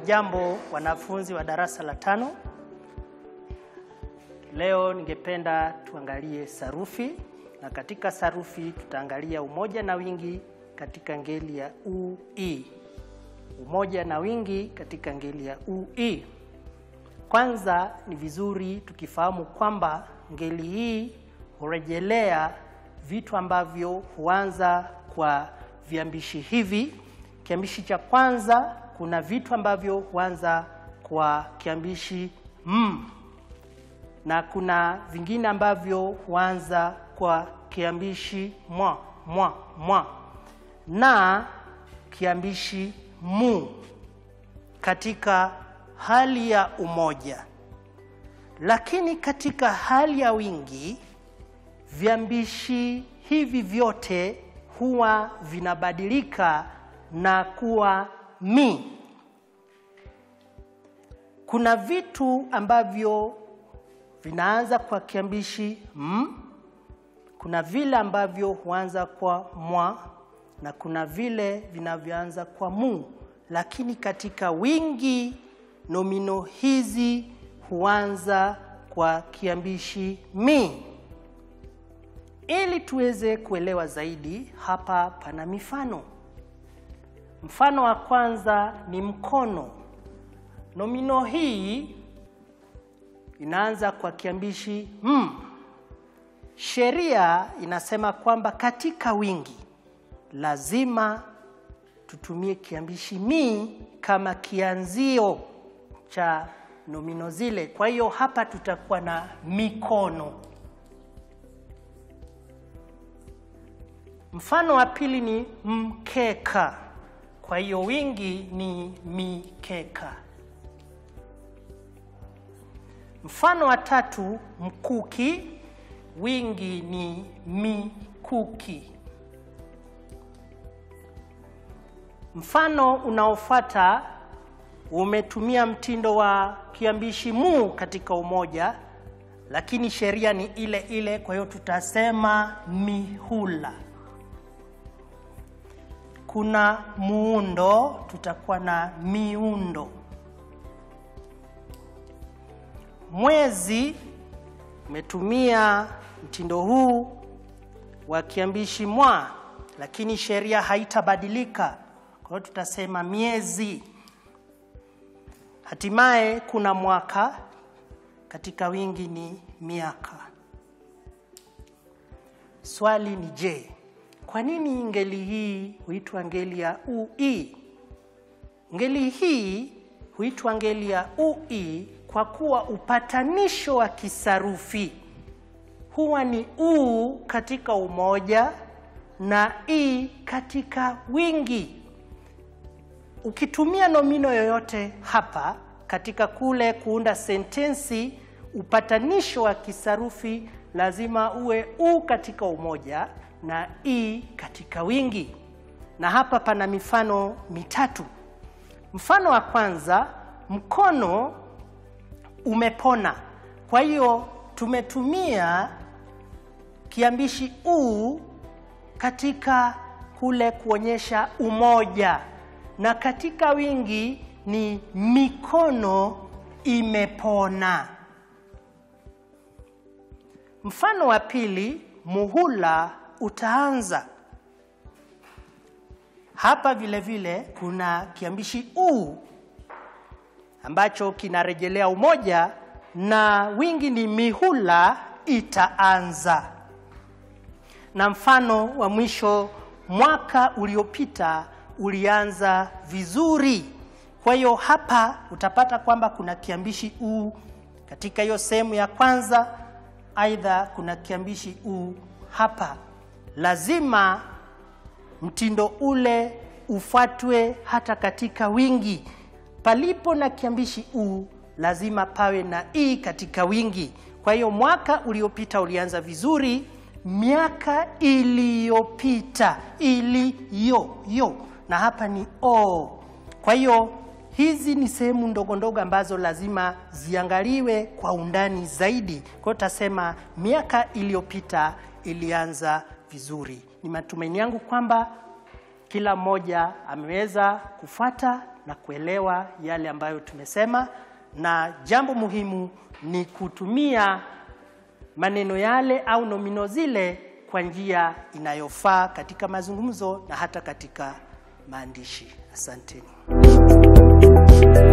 Hamjambo wanafunzi wa darasa la tano. Leo ningependa tuangalie sarufi, na katika sarufi tutaangalia umoja na wingi katika ngeli ya ui. Umoja na wingi katika ngeli ya ui. Kwanza ni vizuri tukifahamu kwamba ngeli hii hurejelea vitu ambavyo huanza kwa viambishi hivi. Kiambishi cha kwanza, kuna vitu ambavyo huanza kwa kiambishi m, na kuna vingine ambavyo huanza kwa kiambishi mwa mwa mwa na kiambishi mu katika hali ya umoja, lakini katika hali ya wingi viambishi hivi vyote huwa vinabadilika na kuwa mi. Kuna vitu ambavyo vinaanza kwa kiambishi m, kuna vile ambavyo huanza kwa mwa na kuna vile vinavyoanza kwa mu, lakini katika wingi nomino hizi huanza kwa kiambishi mi. Ili tuweze kuelewa zaidi, hapa pana mifano. Mfano wa kwanza ni mkono. Nomino hii inaanza kwa kiambishi m. Sheria inasema kwamba katika wingi lazima tutumie kiambishi mi kama kianzio cha nomino zile. Kwa hiyo hapa tutakuwa na mikono. Mfano wa pili ni mkeka. Kwa hiyo wingi ni mikeka. Mfano wa tatu mkuki, wingi ni mikuki. Mfano unaofuata umetumia mtindo wa kiambishi mu katika umoja, lakini sheria ni ile ile, kwa hiyo tutasema mihula. Kuna muundo, tutakuwa na miundo. Mwezi umetumia mtindo huu wa kiambishi mwa, lakini sheria haitabadilika, kwa hiyo tutasema miezi. Hatimaye kuna mwaka, katika wingi ni miaka. Swali ni je, kwa nini ngeli hii huitwa ngeli ya ui? Ngeli hii huitwa ngeli ya ui kwa kuwa upatanisho wa kisarufi huwa ni u katika umoja na i katika wingi. Ukitumia nomino yoyote hapa katika kule kuunda sentensi, upatanisho wa kisarufi lazima uwe u katika umoja na i katika wingi. Na hapa pana mifano mitatu. Mfano wa kwanza, mkono umepona. Kwa hiyo tumetumia kiambishi u katika kule kuonyesha umoja, na katika wingi ni mikono imepona. Mfano wa pili, muhula utaanza. Hapa vile vile kuna kiambishi u ambacho kinarejelea umoja na wingi ni mihula itaanza. Na mfano wa mwisho, mwaka uliopita ulianza vizuri. Kwa hiyo hapa utapata kwamba kuna kiambishi u katika hiyo sehemu ya kwanza, aidha kuna kiambishi u hapa. Lazima mtindo ule ufuatwe hata katika wingi. Palipo na kiambishi u lazima pawe na i katika wingi. Kwa hiyo mwaka uliopita ulianza vizuri, miaka iliyopita, iliyo yo, na hapa ni o. Kwa hiyo hizi ni sehemu ndogo ndogo ambazo lazima ziangaliwe kwa undani zaidi. Kwa hiyo tutasema miaka iliyopita ilianza vizuri. Ni matumaini yangu kwamba kila mmoja ameweza kufuata na kuelewa yale ambayo tumesema, na jambo muhimu ni kutumia maneno yale au nomino zile kwa njia inayofaa katika mazungumzo na hata katika maandishi. Asanteni.